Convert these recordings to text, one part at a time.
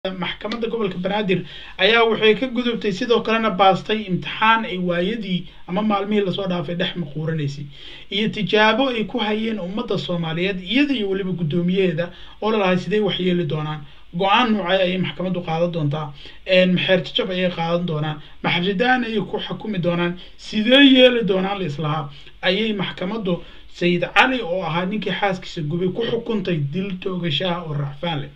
maxkamadda gobolka banaadir ayaa waxay ka gudubtay sidoo kalena baastay imtixaan ay waayadii ama maalmihii lasoo dhaafay dhex maquuranaysay iyo tijaabo ay ku hayeen ummadda soomaaliyeed iyada iyo weliba guddoomiyaheeda oo lalahay sidee waxyeeli doonaan go-aan noocay ayay maxkamaddu qaadan doontaa maxeer jajab ayay qaadan doonaan maxridaan ayay ku xukumi doonaan sidee yeeli doonaan la islahaa ayay maxkamaddu sayid cali oo ahaa ninkii xaaskiisa gubay ku xukuntay dil toogashaha oo racfaan leh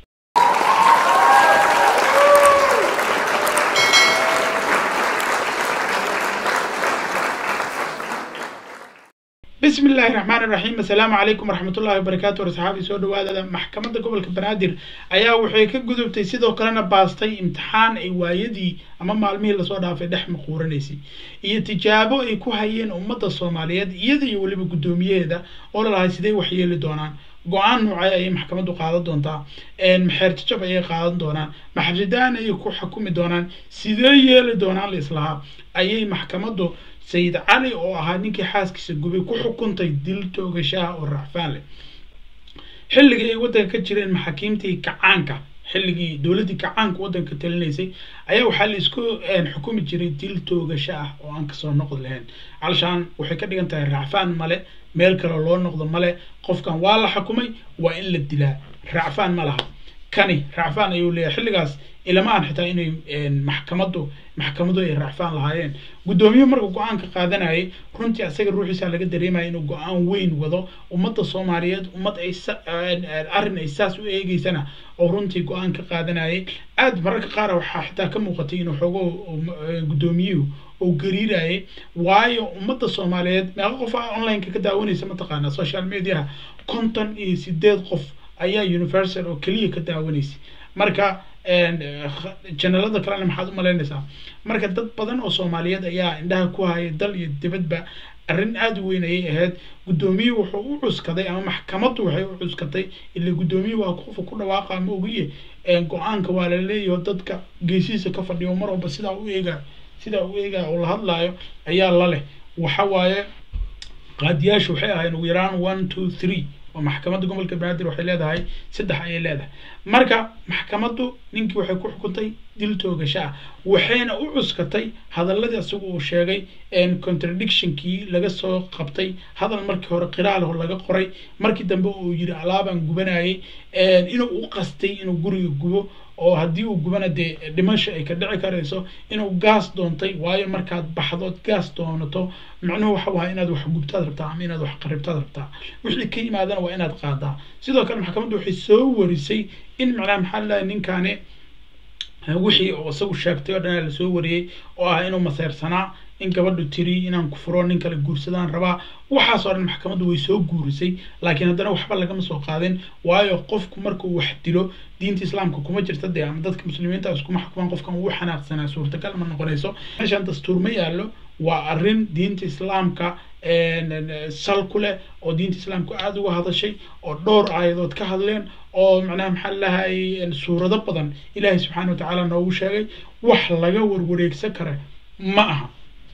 bismi illaahi raxmaan iraxiim assalaamu calaykum waraxmatullahi wabarakaatu warsaxaabi soo dhawaadada maxkamadda gobolka banaadir ayaa waxay ka gudubtay sidoo kalena baastay imtixaan ay waayadii ama maalmihii lasoo dhaafay dhex maquuranaysay iyo tijaabo ay ku hayeen ummadda soomaaliyeed iyada iyo weliba guddoomiyaheeda oo lalahay sidee waxyeeli doonaan go-aan noocay ayay maxkamaddu qaadan doontaa maxeer jajab ayay qaadan doonaan maxridaan ayay ku xukumi doonaan sidee yeeli doonaan la islahaa ayay maxkamaddu sayid cali oo ahaa ninkii xaaskiisa gubay ku xukuntay dil toogashaha oo racfaan leh xilligii ay waddanka ka jireen maxaakiimtii kacaanka xilligii dowladdii kacaanka waddanka talinaysay ayaa waxaa la isku xukumi jiray dil toogasho ah oo aan kasoo noqdi lahayn calshaan waxay ka dhigan tahay racfaan male meel kale loo noqdo male qofkan waa la xukumay waa in la dilaa racfaan ma laha kani racfaan ayuu leeyahay xilligaas ilama aan xitaa inay maxkamaddu maxkamadu ay racfaan lahaayeen guddoomiye marka go-aanka qaadanayay runtii asaga ruuxiisa laga dareemaya inuu go-aan weyn wado ummadda soomaaliyeed ummad ay arrin ay saas u eegeysana oo runtii go-aan ka qaadanayay aad mararka qaar waxaa xitaa ka muuqatay inuu xoogo guddoomiyuhu oo gariirayay waayo ummadda soomaaliyeed meeqa qof a online-ka ka daawanaysa mataqaanaa social mediaha konton iyo sideed qof ayaa universal oo keliya ka daawanaysay marka janalada kalena maxaad u malaynaysaa marka dad badan oo soomaaliyeed ayaa indhaha ku haya dal iyo dibadba arrin aada u weyn ayay ahayd guddoomiyuhu wuxuu u cuskaday ama maxkamaddu waxay u cuskatay ila guddoomiye waa qofka ku dhawaaqa ama ogiye go-aanka waa la leeyaho dadka geesihiisa ka fadhiyo mar walba sidaa u eega sidaa u eegaya oo la hadlaayo ayaa la leh waxa waaye qaadiyaashu waxay ahayn ugu yaraan one two three oo maxkamadda gobolka banaadir waxay leedahay saddex ayay leedahay marka maxkamaddu ninkii waxay ku xukuntay dil toogasho ah waxayna u cuskatay hadaladii isagu uu sheegay contradictionkii laga soo qabtay hadal markii hore qiraal hor laga qoray markii dambe uu yiri alaabaan gubanayay inuu u qastay inuu guriga gubo oo haddii uu gubana dee dhimasho ay ka dhici karayso inuu gaas doontay waayo markaad baxdood gaas doonato macnuhu waxa wahay inaad wax gubtaad rabtaa ama inaad wax qaribtaad rabtaa wixii ka yimaadana waa inaad qaadaa sidoo kale maxkamaddu waxay soo warisay in macnaha maxaa lalahay ninkaani wixii oo isagu sheegtay oo dhan lasoo wariyey oo ah inuu maseersanaa in gabadhu tiri inaan ku furo nin kale guursadaan rabaa waxaas oo dhan maxkamaddu way soo guurisay laakiin haddana waxba lagama soo qaadin waayo qofku markuu wax dilo diinta islaamka kuma jirta dee ama dadka muslimiinta iskuma xukumaan qofkan ugu xanaaqsanaa suurtagal ma noqonayso meeshaan dastuur ma yaallo waa arrin diinta islaamka sal ku leh oo diinta islaamka aada uga hadashay oo dhowr aayadood ka hadleen oo macnaha maxaa lahay suurado badan ilaahay subxaana wa tacaala noogu sheegay wax laga warwareegsan kara ma aha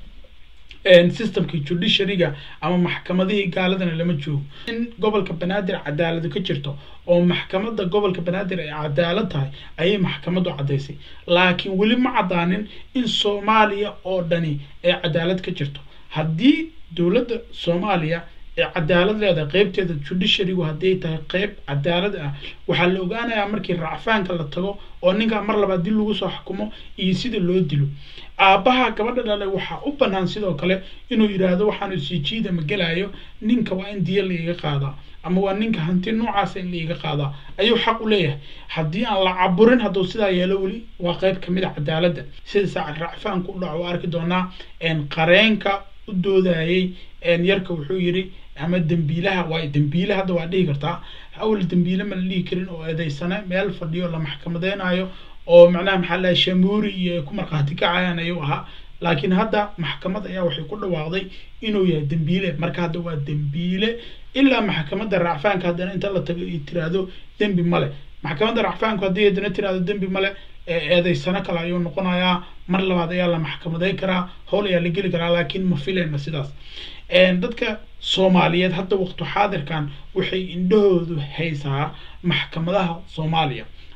systemkii judiciaryga ama maxkamadihii gaaladana lama joogo in gobolka banaadir cadaaladu ka jirto oo maxkamadda gobolka banaadir ay cadaalad tahay ayay maxkamaddu caddaysay laakiin weli ma caddaanin in soomaaliya oo dhani ay cadaalad ka jirto haddii dowladda soomaaliya ee cadaalad leedahay qeybteeda judiciarygu hadday tahay qeyb cadaalad ah waxaa la ogaanayaa markii racfaanka la tago oo ninkaa mar labaad dil lagu soo xukumo iyo sida loo dilo aabbaha gabadha dhalay waxaa u bannaan sidoo kale inuu yidhaahdo waxaanu sijiida ma gelayo ninka waa in diya laiga qaadaa ama waa ninka hanti noocaasa in laiga qaadaa ayuu xaq u leeyahay haddii aan la caburin hadduu sidaa yeelo weli waa qeyb kamid a cadaaladda sida saac racfaanka u dhaco arki doonaa qareenka u doodayay yarka wuxuu yidhi ama dembiilaha waa dembiile hadda waa dhihi kartaa awal dembiile ma la dhihi karin oo eedeysane meel fadhiyo la maxkamadeynayo oo macnaha maxaa lahay shamuuri iyo ku markhaati kacayaan ayuu ahaa laakiin hadda maxkamad ayaa waxay ku dhawaaqday inuu yahay dembiile marka hadda waa dembiile ilaa maxkamadda racfaanka haddana inta la tago iyo tiraahdo dembi male maxkamadda racfaanku haddii haddana tiraahdo dembi male eedeysano kale ayuu noqonayaa mar labaad ayaa la maxkamadeyn karaa howl ayaa la geli karaa laakiin ma filayna sidaas dadka soomaaliyeed hadda waqtu xaadirkan waxay indhahoodu haysaa maxkamadaha soomaaliya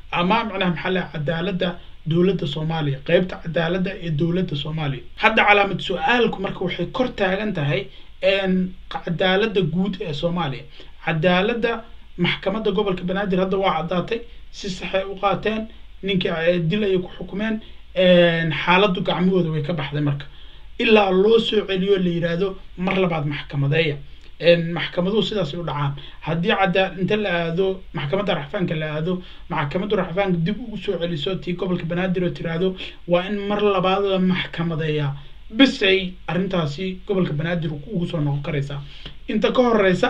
ama macnaha maxaa la cadaaladda dowladda soomaaliya qeybta cadaaladda ee dowladda soomaaliya hadda calaamad su-aalku marka waxay kor taagan tahay cadaaladda guud ee soomaaliya cadaaladda maxkamadda gobolka banaadir hadda waa caddaatay si saxay u qaateen ninkii dil ayay ku xukumeen xaaladdu gacmahooda way ka baxday marka ilaa loo soo celiyo la yidhaahdo mar labaad maxkamadeeya maxkamaduhu sidaasay u dhacaan haddii cadaa inta la aado maxkamadda raxfaanka la aado maxkamadda raxfaanka dib ugu soo celiso tii gobolka banaadir oo tiraahdo waa in mar labaad la maxkamadeeyaa bis ay arrintaasi gobolka banaadir ugu soo noqon karaysaa inta ka horeysa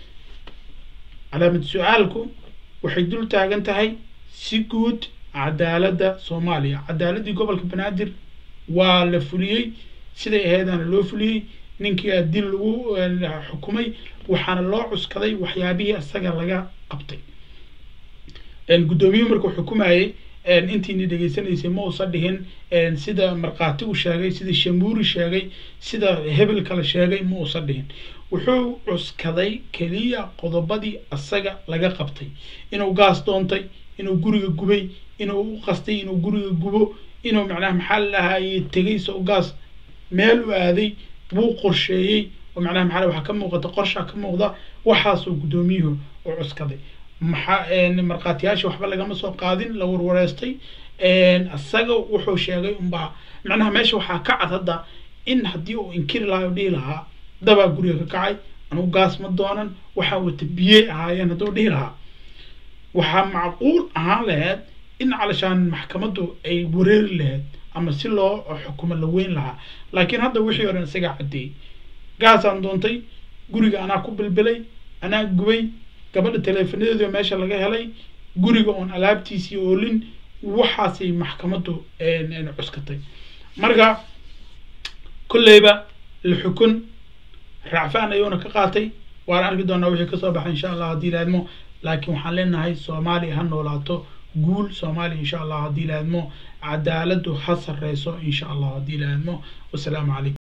calaamad su-aalku waxay dul taagan tahay si guud cadaaladda soomaaliya cadaaladdii gobolka banaadir waa la fuliyey siday aheedaana loo fuliyey ninkii dil lagu xukumay waxaana loo cuskaday waxyaabihii isaga laga qabtay guddoomiyuhu markuu xukumayey intiini dhegeysanaysay ma uusan dhihin sida markhaati u sheegay sida shamuuri sheegay sida hebel kale sheegay ma uusan dhihin wuxuu cuskaday keliya qodobadii isaga laga qabtay inuu gaas doontay inuu guriga gubay inuu u qastay inuu guriga gubo inuu macnaha maxaa lahaayey tegay soo gaas meel u aaday wuu qorsheeyey oo macnaha maxaa waxaa ka muuqata qorshaa ka muuqda waxaasoo guddoomiyuhu u cuskaday maxaa markhaatiyaasha waxba lagama soo qaadin la warwareystay isaga wuxuu sheegay unbaa macnaha meesha waxaa ka cad hadda in haddii uu inkiri lahaa oo dhihi lahaa dabaa guriga ka kacay anugu gaas ma doonan waxaa wata biyey ahaayeen hadduu dhihi lahaa waxaa macquul ahaan laheyd in calashaan maxkamaddu ay wareeri lahayd ama si loo xukumo la weyn lahaa laakiin hadda wixii o dhan isagaa caddeeyey gaasaan doontay guriga anaa ku bilbilay anaa gubay gabadha teleefonadeedio meesha laga helay guriga oon alaabtiisii oolin waxaasay maxkamaddu cuskatay marka kolleyba la xukun raacfaan ayuuna ka qaatay waan arki doonaa wixii kasoo baxay insha allah haddii laadmo laakiin waxaan leenahay soomaaliya ha noolaato guul soomaaliya insha allah haddii laadmo cadaaladdu ha sarreyso insha allah haddii laadmo wasalaamu calaykum